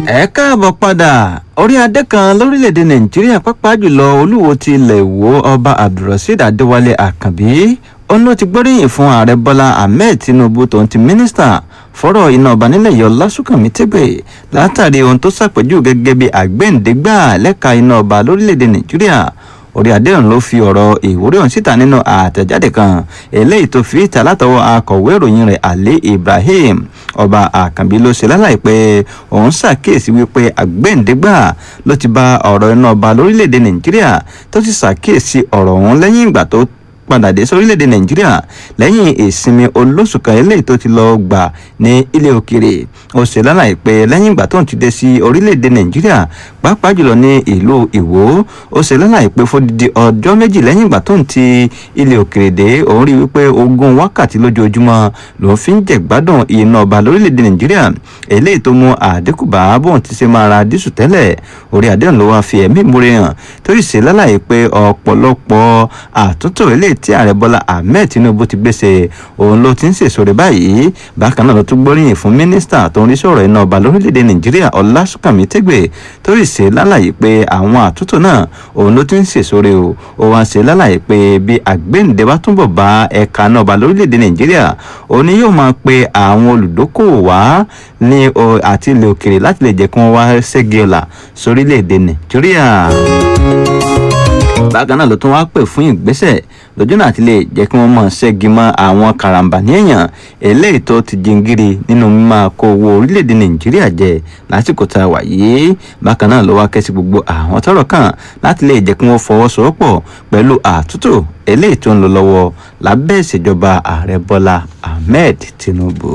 ẹ káàbọ̀ padà orí adé kan lórílẹ̀‐èdè nàìjíríà pàápàá jùlọ olúwo ti ilẹ̀ ìwò ọba abdulrasheed adéwálé àkànbí òun ló ti gbóríyìn fún ààrẹ bọ́lá ahmed tinubu tòun ti mínísítà fọ́rọ̀ iná ọba nílẹ̀ yọ lásùnkànmí tẹ́gbẹ̀ látàrí ohun tó ṣàpèjú gẹ́gẹ́ bí àgbẹ̀ǹdẹ́gbà lẹ́ka iná ọba lórílẹ̀‐èdè nàìjíríà orí adéhùn ló fi ọ̀rọ̀ ìwúrí ọ̀hún síta nínú àtẹ̀jáde kan eléyìí tó fi ìta látọwọ́ akọ̀wé ìròyìn rẹ̀ ali ibrahim ọba àkànbí ló ṣe láláì pé òun ṣàkíyèsí wípé àgbẹ̀ǹdẹ́gbà ló ti bá ọ̀rọ̀ iná ọba lórílẹ̀‐èdè nàìjíríà tó sì ṣàkíyèsí ọ̀rọ̀ ọ̀hún lẹ́yìn ìgbà tó padà dé sórílẹ̀‐èdè nàìjíríà lẹ́yìn ìsinmi olóṣù kan eléyìí tó ti lọ gbà ní ilé òkèrè ó ṣe lálàyé pé lẹ́yìn ìgbà tó ń ti dé sí orílẹ̀‐èdè nàìjíríà pàápàá jùlọ ní ìlú ìwó ó ṣe lálàyé pé fódìdí ọjọ́ méjì lẹ́yìn ìgbà tó ń ti ilé òkèrè dé òun rí wípé ogún wákàtí lójoojúmọ́ lòun fi ń jẹ̀gbádùn iná ọba lórílẹ̀‐èdè nàìjíríà eléyìí tó mú àdínkù bá bóun ti ṣe máa ra dísù tẹ́lẹ̀ orí àdéhùn ló wá fi ẹ̀mí ìmúre hàn tó sì ṣe lálàyé pé ọ̀pọ̀lọpọ̀ àtúntò eléyìí tí ààrẹ bọ́lá ahmed tinubu ti gbèsè òun ló ti ń sèso rẹ̀ báyìí bákan náà ló tún gbóríyìn fún mínísítà tó ń rí sọ̀rọ̀ iná ọba lórílẹ̀‐èdè nàìjíríà ọlásùnkànmí tẹ́gbẹ̀ tó sì ṣe lálàyé pé àwọn àtúntò náà òun ló ti ń sèso rẹ̀ o ó wá ṣe lálàyé pé bí àgbéǹde bá túnbọ̀ bá ẹ̀ka náà ọba lórílẹ̀‐èdè nàìjíríà òun ni yóò máa pe àwọn olùdókòwò wá ní àti ilẹ̀ òkèrè láti lè jẹ́ kí wọ́n wá ṣẹ́gi ọ̀la sórílẹ̀‐èdè nàìjíríà bákan náà ló tún wá pè fún ìgbésẹ̀ lójú náà ti lè jẹ́ kí wọ́n mọ̀ ṣẹ́gi mọ́ àwọn karambà ní èèyàn eléyìí tó ti jingiri nínú mímọ́ kó owó orílẹ̀-èdè nàìjíríà jẹ lásìkò tá a wà yìí bákan náà ló wá kẹ́sí gbogbo àwọn tọ́rọ̀ kàn láti lè jẹ́ kí wọ́n fọwọ́sowọ́pọ̀ pẹ̀lú àtúntò eléyìí tó ń lọ lọ́wọ́ lábẹ́ ìṣèjọba ààrẹ bọ́lá ahmed tinubu.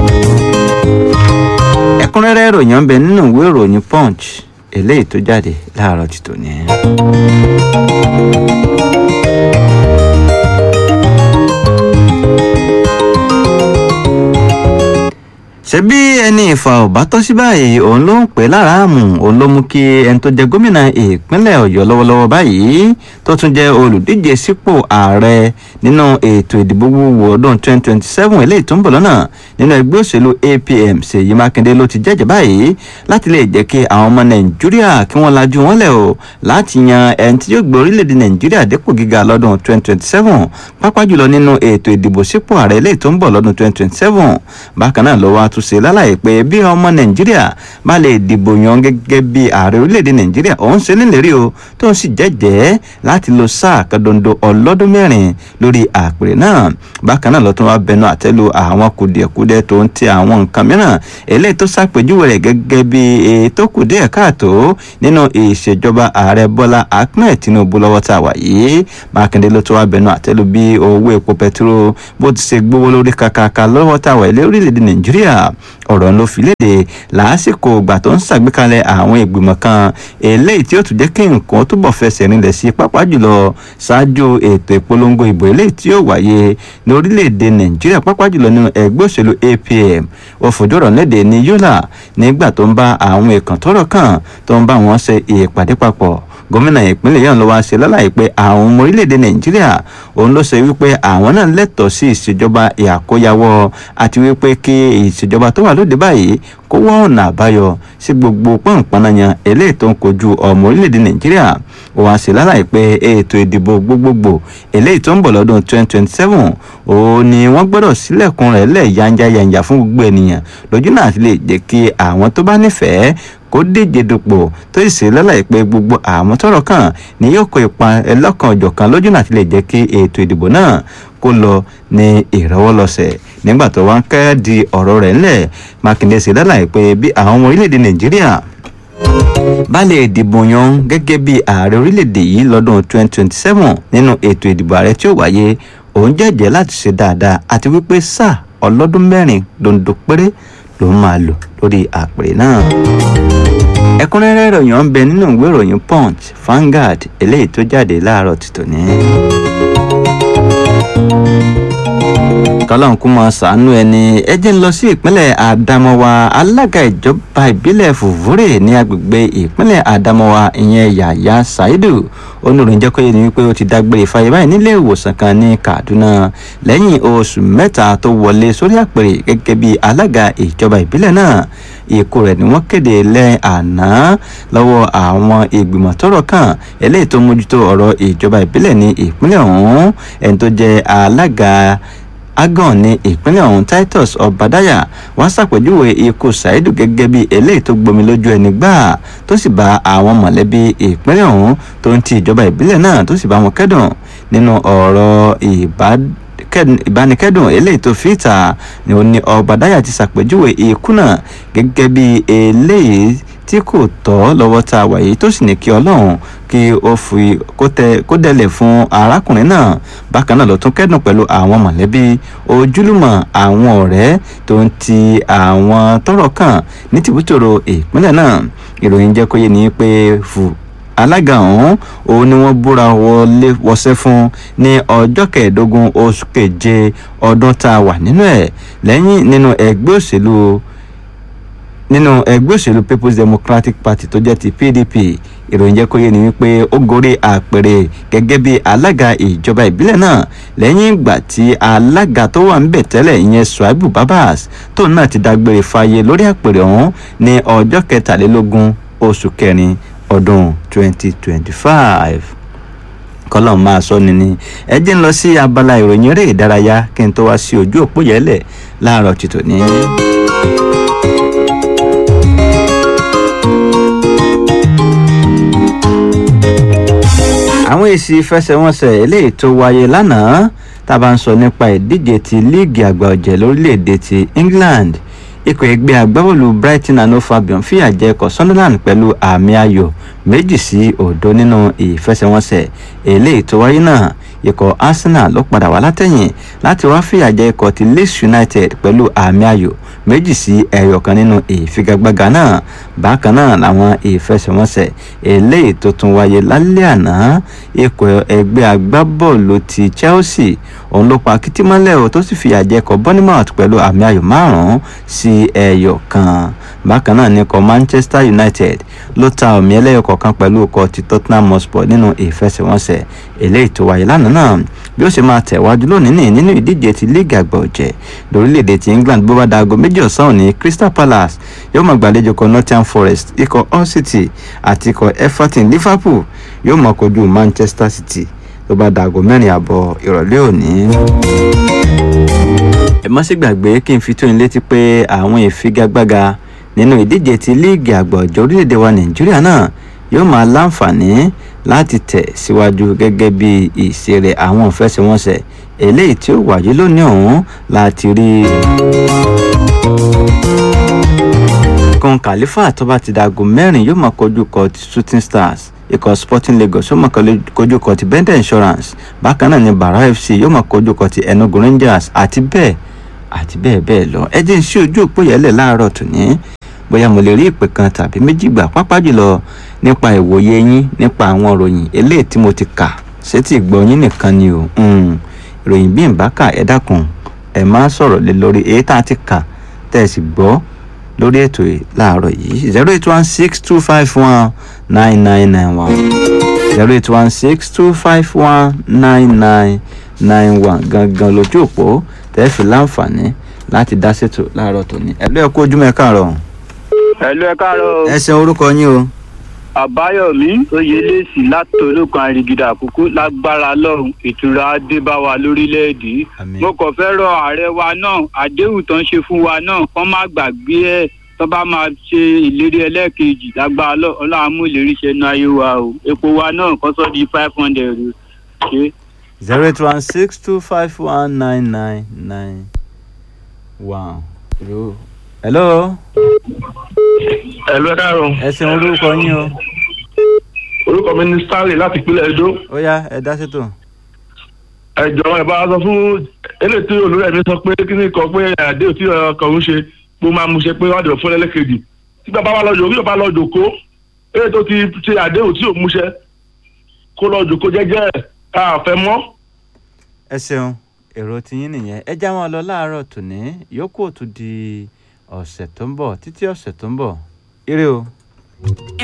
ẹ̀kúnrẹ́rẹ́ ìròyìn ọ̀bẹ nínú ìwé ìròyìn punch eléyìí tó jáde láàárọ̀ ti tòní. ṣebí ẹni ìfà ò bá tọ́ sí báyìí òun ló ń pè láràámù òun ló mú kí ẹni tó jẹ gómìnà ìpínlẹ̀ ọ̀yọ́ lọ́wọ́lọ́wọ́ báyìí tó tún jẹ́ olùdíje sípò ààrẹ nínú ètò ìdìbò gbogbo ọdún 2027 eléyìí tó ń bọ̀ lọ́nà nínú ẹgbẹ́ òṣèlú apm ṣèyí mákindé ló ti jẹ́jẹ́ báyìí láti lè jẹ́ kí àwọn ọmọ nàìjíríà kí wọ́n lajú wọn lẹ̀ o láti yan ẹni tí yóò gbé orílẹ̀-èdè nàìjíríà dépò gíga lọ́dún 2027 pápá jùlọ nínú ètò ìdìbò sípò ààrẹ eléyìí tó ń bọ̀ lọ́dún 2027 bákan náà ló wá tún ṣe lálàyé pé bí ọmọ nàìjíríà bá lè dìbò yan gẹ́gẹ́ bí ààrẹ orílẹ̀-èdè nàìjíríà òun ṣe nílérí o tó ń sì jẹ́jẹ́ láti lo sáà kadondo ọlọ́dún mẹ́rin lórí àpèrè náà bákan náà lọ́tún wá bẹnu àtẹ́lu àwọn kùdìẹ̀kudiẹ tó ń ti àwọn nǹkan mìíràn eléyìí tó ṣàpèjúwe rẹ̀ gẹ́gẹ́ bí ètò kùdìẹ̀ káàtó nínú ìṣèjọba ààrẹ bọ́lá ahmed tinubu lọ́wọ́ tá a wà yìí mákindé ló tún wá bẹnu àtẹ́lu bí owó epo pẹtiró bó ti ṣe gbówó lórí kàkàkà lọ́wọ́ tá a wà ilé orílẹ̀-èdè nàìjíríà ọ̀rọ̀ ló fi léde lásìkò ìgbà tó ń ṣàgbékalẹ̀ àwọn ìgbìmọ̀ kan eléyìí tí ó tún jẹ́ kí nǹkan túbọ̀ fẹsẹ̀ rinlẹ̀ sí pápá jùlọ ṣáájú ètò ìpolongo ìbò eléyìí tí yóò wáyé ní orílẹ̀-èdè nàìjíríà pápá jùlọ nínú ẹgbẹ́ òṣèlú apm ó fojú ọ̀rọ̀ léde ní yólà nígbà tó ń bá àwọn èèkàn tọ́rọ̀ kàn tó ń bá wọn ṣe ìpàdé papọ̀ gómìnà ìpínlẹ̀ yẹn ló wá ṣe lálàyé pé àwọn ọmọ orílẹ̀-èdè nàìjíríà òun ló ṣe wípé àwọn náà lẹ́tọ̀ọ́ sí ìṣèjọba ìàkóyawọ́ àti wípé kí ìṣèjọba tó wà lóde báyìí kó wọ́n ọ̀nà àbáyọ sí gbogbo pọ̀npọ̀nàyàn eléyìí tó ń kojú ọmọ orílẹ̀-èdè nàìjíríà ó wá ṣe lálàyé pé ètò ìdìbò gbogbogbò eléyìí tó ń bọ̀ lọ́dún 2027 òun ni wọ́n gbọ́dọ̀ sílẹ̀kùn rẹ̀ lẹ̀ yanja yanja fún gbogbo ènìyàn lójú náà ti lè jẹ́ kí àwọn tó bá nífẹ̀ẹ́ kó díje dupò tó sì ṣe lọ́láì pé gbogbo àwọn tọ́rọ̀ kàn ní yóò kó ipa ẹlọ́kan ọ̀jọ̀kan lójú náà ti lè jẹ́ kí ètò ìdìbò náà kó lọ ní ìrọwọ́lọsẹ̀ nígbà tó wá ń kẹ́ di ọ̀rọ̀ rẹ̀ ńlẹ̀ mákindé ṣe lọ́láì pé bí àwọn ọmọ orílẹ̀-èdè nàìjíríà bá lè dìbò yan gẹ́gẹ́ bí ààrẹ orílẹ̀-èdè yìí lọ́dún 2027 nínú ètò ìdìbò ààrẹ tí ó wáyé òun jẹ́jẹ́ láti ṣe dáadáa àti wípé sáà ọlọ́dún mẹ́rin dondo péré ló máa lò lórí àpèrè náà ẹ̀kúnrẹ́rẹ́ ìròyìn ọ̀n bẹ nínú ìwé ìròyìn punch Vanguard eléyìí tó jáde láàárọ̀ títò ní. kọ́lọ́n kú mọ sàánú ẹni ẹ jẹ́ ń lọ sí ìpínlẹ̀ Adamawa alága ìjọba ìbílẹ̀ Fùfúrè ní agbègbè ìpínlẹ̀ Adamawa ìyẹn Yàyà Saidu oníròyìn jẹ́ kó yé ni wípé ó ti dágbére fáyé báyìí nílé ìwòsàn kan ní Kaduna lẹ́yìn oṣù mẹ́ta tó wọlé sórí àpèrè gẹ́gẹ́ bí alága ìjọba ìbílẹ̀ náà ikú rẹ̀ ni wọ́n kéde lẹ́ àná lọ́wọ́ àwọn ìgbìmọ̀ tọ́rọ̀ kàn eléyìí tó mójútó ọ̀rọ̀ ìjọba ìbílẹ̀ ní ìpínlẹ̀ ọ̀hún ẹni tó jẹ́ alága agan ní ìpínlẹ̀ ọ̀hún titus ọ̀bàdáyà wọ́n ṣàpèjúwe ikú ṣáídù gẹ́gẹ́ bí eléyìí tó gbomi lójú ẹni gbà tó sì bá àwọn mọ̀lẹ́bí ìpínlẹ̀ ọ̀hún tó ń ti ìjọba ìbílẹ̀ náà tó sì bá wọn kẹ́dùn nínú ọ̀rọ̀ ìbánikẹ́dùn eléyìí tó fi ìta ni ó ní ọ̀bàdáyà ti ṣàpèjúwe ikú náà gẹ́gẹ́ bí eléyìí tí kò tọ́ lọ́wọ́ tá a wà yìí tó sì ní kí ọlọ́run kí ó fi kó dẹ̀lẹ̀ fún arákùnrin náà bákan náà ló tún kẹ́dùn pẹ̀lú àwọn mọ̀lẹ́bí ojúlùmọ̀ àwọn ọ̀rẹ́ tó ń ti àwọn tọ́rọ̀ kàn ní tìbútòrò ìpínlẹ̀ náà ìròyìn jẹ́ kó yé ni pé fù alága ọ̀hún òun ni wọ́n búra wọlé wọṣẹ́ fún ní ọjọ́ kẹẹ̀ẹ́dógún oṣù keje ọdún tá a wà nínú ẹ̀ lẹ́yìn nínú ẹgbẹ́ òṣèlú nínú ẹgbẹ́ òṣèlú people's democratic party tó jẹ́ ti pdp ìròyìn jẹ́ kó yé ni wípé ó gorí àpèrè gẹ́gẹ́ bí alága ìjọba ìbílẹ̀ náà lẹ́yìn ìgbà tí alága tó wà níbẹ̀ tẹ́lẹ̀ ìyẹn suaibu babas tóun náà ti dágbére fáyé lórí àpèrè ọ̀hún ní ọjọ́ kẹtàlélógún oṣù kẹrin ọdún 2025 kọlọ́n máa sọ ni ni ẹ jẹ́ ń lọ sí abala ìròyìn eré ìdárayá kí n tó wá sí ojú òpó yẹlẹ̀ láàárọ̀ tìtò ní. àwọn èsì ìfẹsẹ̀wọnsẹ̀ eléyìí tó wáyé lánàá tá a bá ń sọ nípa ìdíje ti líìgì àgbà ọ̀jẹ̀ lórílẹ̀‐èdè ti England ikọ̀ ẹgbẹ́ agbábọ́ọ̀lù Brighton and Hove Albion fìyà jẹ ikọ̀ Sunderland pẹ̀lú àmì ayò méjì sí òdo nínú ìfẹsẹ̀wọnsẹ̀ eléyìí tó wáyé náà ikọ̀ Arsenal ló padà wá látẹ̀yìn láti wá fìyà jẹ ikọ̀ ti Leeds United pẹ̀lú àmì ayò méjì sí ẹyọ kan nínú ìfigagbága náà bákan náà làwọn ìfẹsẹ̀wọnsẹ̀ eléyìí tó tún wáyé lálẹ́ àná ikọ̀ ẹgbẹ́ agbábọ́ọ̀lù ti Chelsea òun ló pa kìtìmọ́lẹ̀ o tó sì fìyà jẹ ikọ̀ Bournemouth pẹ̀lú àmì ayò márùn-ún sí ẹyọ kan bákan náà ní ikọ̀ Manchester United ló ta ọ̀mì ẹlẹ́yọ kọ̀ọ̀kan pẹ̀lú ikọ̀ ti Tottenham Hotspur nínú ìfẹsẹ̀wọnsẹ̀ eléyìí tó wáyé lánàá náà bí ó ṣe máa tẹ̀wájú lónìí ní nínú ìdíje ti líìgì àgbà ọ̀jẹ̀ lórílẹ̀‐èdè ti England bó bá da aago méjì ọ̀sán òní Crystal Palace yóò máa gbàlejò kan Nottingham Forest ikọ̀ Hull City àti ikọ̀ Everton Liverpool yóò máa kojú Manchester City tó bá da aago mẹ́rin àbọ̀ ìrọ̀lẹ́ òní ẹ má sì gbàgbé kí n fi tó yín létí pé àwọn ìfigagbága nínú ìdíje ti líìgì àgbà ọ̀jọ̀ orílẹ̀-èdè wa nàìjíríà náà yóò máa láǹfààní láti tẹ̀ síwájú gẹ́gẹ́ bí ìṣe rẹ̀ àwọn ìfẹsẹ̀wọnsẹ̀ eléyìí tí ó wáyé lónìí ọ̀hún láti rí kan kàlífà tó bá ti dago mẹ́rin yóò máa kojú kọ ti shooting stars ikọ̀ sporting lagos yóò máa kojú kọ ti bender insurance bákan náà ni bara fc yóò máa kojú kọ ti enugu rangers àti bẹ́ẹ̀ àti bẹ́ẹ̀ bẹ́ẹ̀ lọ ẹ jẹ́ ń ṣí ojú òpó yẹlẹ̀ láàárọ̀ tòní bóyá mo lè rí ìpè kan tàbí méjì gbà pápá jùlọ nípa ìwòye yín nípa àwọn ìròyìn eléyìí tí mo ti kà sétí ìgbọ́ yín nìkan ni o ìròyìn bí n bá kà ẹ dákun ẹ má sọ̀rọ̀ lé lórí èyí tá a ti kà tẹ́ ẹ sì gbọ́ lórí ètò yìí láàárọ̀ yìí zero eight one six two five one nine nine nine one zero eight one six two five one nine nine nine one gangan lójú òpó tẹ́ fi láǹfààní láti dá ṣètò láàárọ̀ tòní ẹ̀lú ẹ̀ kú ojúmọ́ ẹ̀ káàárọ̀. ẹ̀lú ẹ̀ káàárọ̀. ẹ ṣe orúkọ yín o. àbáyọ̀mí oyèlẹ́sì láti olókan àrìgìdà àkókò lágbára lọ́run ìtura adébáwa lórílẹ̀‐èdè mo kàn fẹ́ rọ ààrẹ wa náà àdéhùn tó ń ṣe fún wa náà kán má gbàgbé ẹ̀ tó bá máa ṣe ìlérí ẹlẹ́ẹ̀kejì lágbára ọlọ́run mú ìlérí ṣe nu ayé wa o epo wa náà kọ́ sọ́ di five hundred ṣe. zero eight one six two five one nine nine nine one. hello. ẹ̀lú ẹ káàárọ̀. ẹ ṣeun orúkọ yín o. orúkọ mi ni stanley láti ìpínlẹ̀ edo. ó yá ẹ dá ṣètò. ẹ jọ̀wọ́ ẹ bá wa sọ fún eléyìí tí olórí ẹ̀mí sọ pé kí ni kan pé àdéhùn tí ọkọ̀ ń ṣe pé ó máa mú ṣe pé wọ́n á dẹ̀ fún ẹlẹ́kejì tí bàbá wa lọ́jọ́ orí ò bá lọ jòkó eléyìí tó ti ṣe àdéhùn tí ò mú ṣe kó lọ jòkó jẹ́jẹ́ àfẹ́ mọ́. ẹ ṣeun èrò tiyín nìyẹn ẹ já wọn lọ láàárọ̀ tòní yòókù òtún di ọ̀sẹ̀ tó ń bọ̀ títí ọ̀sẹ̀ tó ń bọ̀ ire o.